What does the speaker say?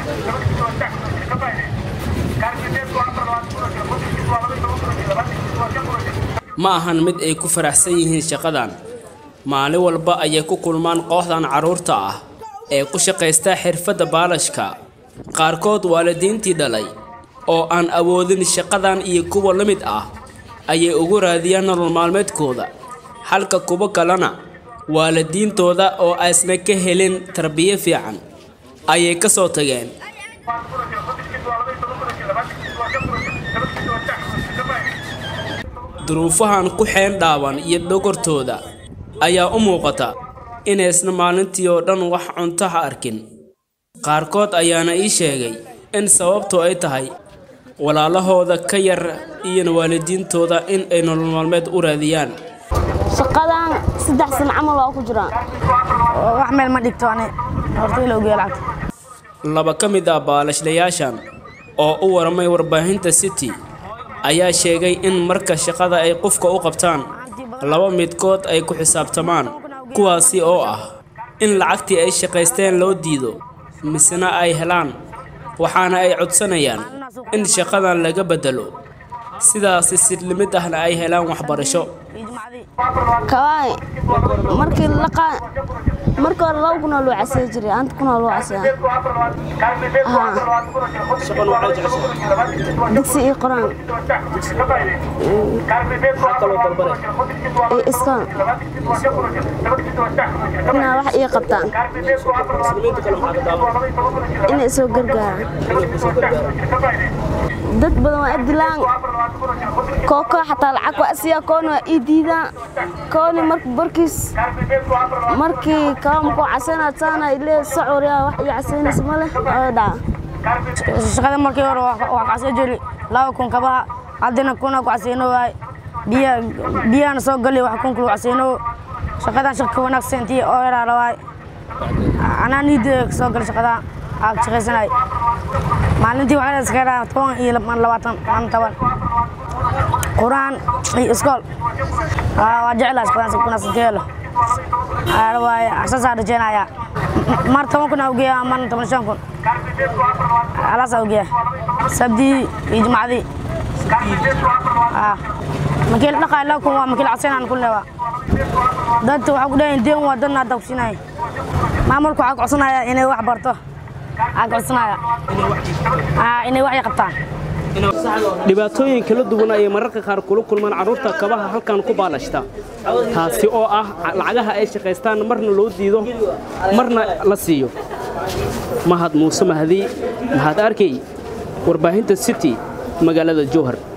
ma ahan mid ay ku faraxsan yihiin shaqadan maalin walba ayay ku kulmaan kooxdan carruurta ah ee ku shaqaysta xirfadda baalashka qaarkood waalidiintii dhalay oo aan awoodin shaqadan iyo kuwa la mid ah ayay ugu raadiyaan nolol maalmeedkooda halka kuwo kalena waalidiintooda oo aysna ka helin tarbiyo fiican ayay ka soo tageen duruufahan ku xeen dhaaban iyo dhogortooda ayaa u muuqata inaysna maalintii oo dhan wax cuntaha arkin qaarkood ayaana ii sheegay in sababtu ay tahay walaalahooda ka yar iyo waalidiintooda in ay nolol maalmeed u raadiyaan shaqadan saddex sano camal waa ku jiraa wax meel ma dhigto ani horta ila ogeeya lacagta laba ka mid ah baalashlayaashan oo u waramay warbaahinta city ayaa sheegay in marka shaqada ay qofka u qabtaan laba midkood ay ku xisaabtamaan kuwaasi oo ah in lacagtii ay shaqaysteen loo diido misena ay helaan waxaana ay codsanayaan in shaqadan laga beddelo sidaasi sidlimid ahna ay helaan waxbarasho kawaay markii laqa markii hore laba kunoo loo casay jiray anta kunoo loo casaya digsi iyo qoraan iyo iskaan inaa wax ii qabtaan inay soo gargaaraan dad badan waa adilaan kooko xataa lacag waa asiyaa koona waa ii diidaan kooni marka barkiis markii kaamku casaynaad saana ile socoriyaa wax ii casaynaysa ma leh oo dhaca shaqada markii hore wax casay jiri laba kun kabaha haddana kuna ku casayno waay biya biyahana soo gali wax kun kulu casayno shaqadan shaqa ka wanaagsan intii oo yaraala waay anaa niida soo gali shaqada aa shaqaysanay maalintii waxaa iska yaraa toban iyo labaatan maalin toban quraan iyo iskool waa jeclaa shaqadan si wanaagsan ka helo waaye saasaa rajeynayaa mar toban kun aa ugeeya marna toban shan kun alaasaa ugeeya sabdii iyo jumacdii markii la dhaqaay laba kun waa markii la casaynaan kun leewaa dadka waxaa ku dhahayn deen waa dadna hadda kusinaya maamulku waxaa codsanaya inay wax barto waxaa codsanaya inay wax qabtaan dhibaatooyin kala duwan ayay mararka qaar kula kulmaan carruurta kabaha halkan ku baalashta taasi oo ah lacagaha ay shaqaystaan marna loo diido marna la siiyo mahad muuse mahdi mahad arkey warbaahinta city magaalada jowhar